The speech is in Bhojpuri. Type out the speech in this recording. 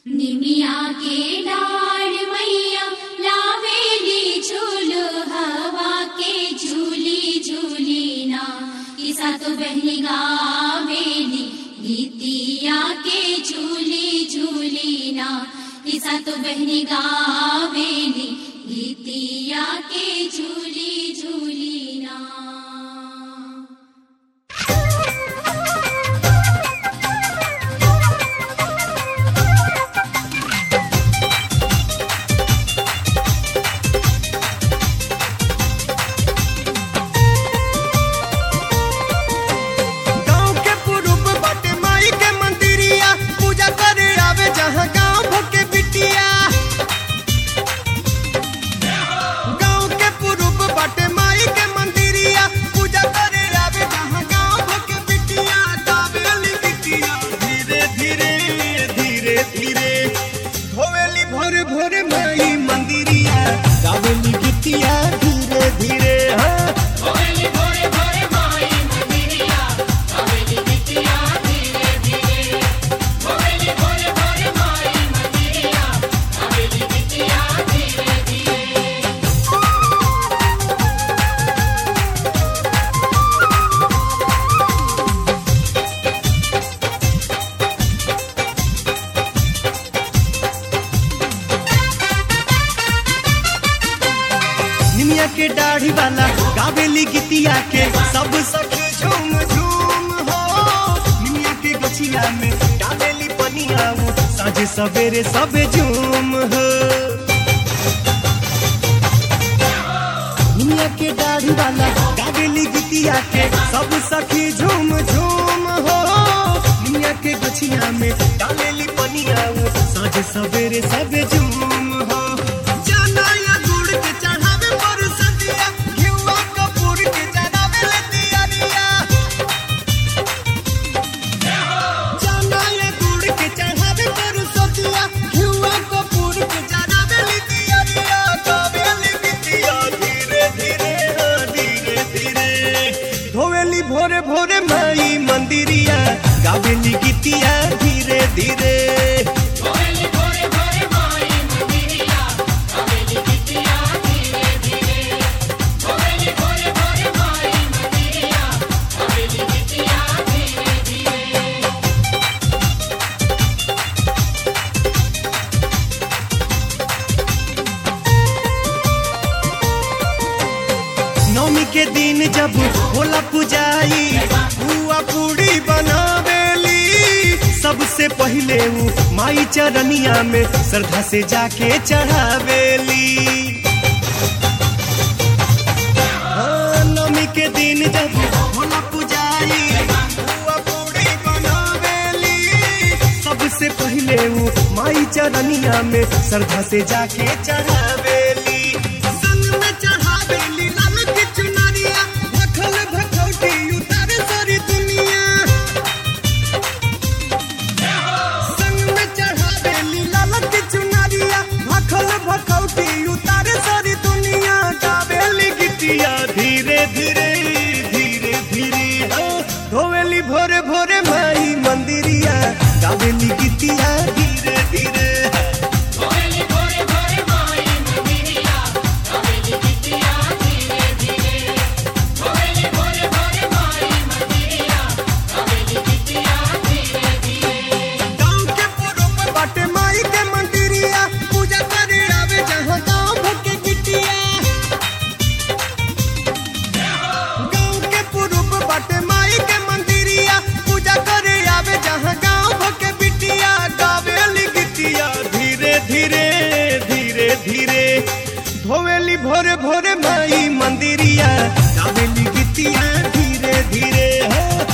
निमिया के डाढ़ मैया लावेली झूल हवा के झूली झूली ना किसा तो बहनी गावेली गीतिया के झूली झूली ना किसा तो बहनी गावेली गीतिया के झूली झूली ना गांव के पुरुब बाटे माई के मंदिरिया पूजा करे आवे जहां गांव भके बिटिया गांव के पुरुब बाटे माई के मंदिरिया पूजा करे आवे जहां गांव भके बिटिया गावेली बिटिया धीरे धीरे धीरे धीरे होवेली भोर भोर माई मंदिरिया गावेली बिटिया धीरे धीरे हाँ निमिया के दाढ़ी वाला गावेली गीतिया के सब सखी झूम झूम हो निमिया के गछिया में डालेली पनिया वो साझे सवेरे सब झूम हो निमिया के दाढ़ी वाला गावेली गीतिया के सब सखी झूम झूम हो निमिया के गछिया में डालेली पनिया वो साझे सवेरे सब झूम हो जाना या गुड़ के चढ़ावे पर सदिया घिउआ कपूर के चढ़ावे ले दियारिया जाना या गुड़ के चढ़ावे पर सदिया घिउआ कपूर के चढ़ावे ले दियारिया गावेली बिटिया धीरे धीरे हाँ, धीरे धीरे धोवेली भोरे भोरे माई मंदिरिया गावेली गीतिया धीरे धीरे नौमी के दिन जब होला पुजाई बुआ पूड़ी बनावेली सबसे पहिले ऊ माई चरनिया में श्रद्धा से जाके चढ़ावेली हाँ, नौमी के दिन जब होला पुजाई बुआ पूड़ी बनावेली सबसे पहिले ऊ माई चरनिया में श्रद्धा से जाके चढ़ावेली संग में चढ़ावेली लाल की चुनरिया भखल भखौटी उतारे सारी दुनिया संग में चढ़ावेली लाल की चुनरिया भखल भखौटी उतारे सारी दुनिया गावेली गिटिया धीरे धीरे धीरे धीरे हाँ, धोवेली भोरे भोरे माई मंदिरिया गावेली गिटिया धीरे धीरे गांव के पुरुब बाटे माई के मंदिरिया पूजा करे आवे जहां गांव भके गिटिया गांव के पुरुब बाटे माई के मंदिरिया पूजा करे आवे जहां गांव भके बिटिया गावेली गिटिया धीरे धीरे धीरे धीरे धोवेली भोरे भोरे माई मंदिरिया गावेली गिटिया धीरे धीरे हो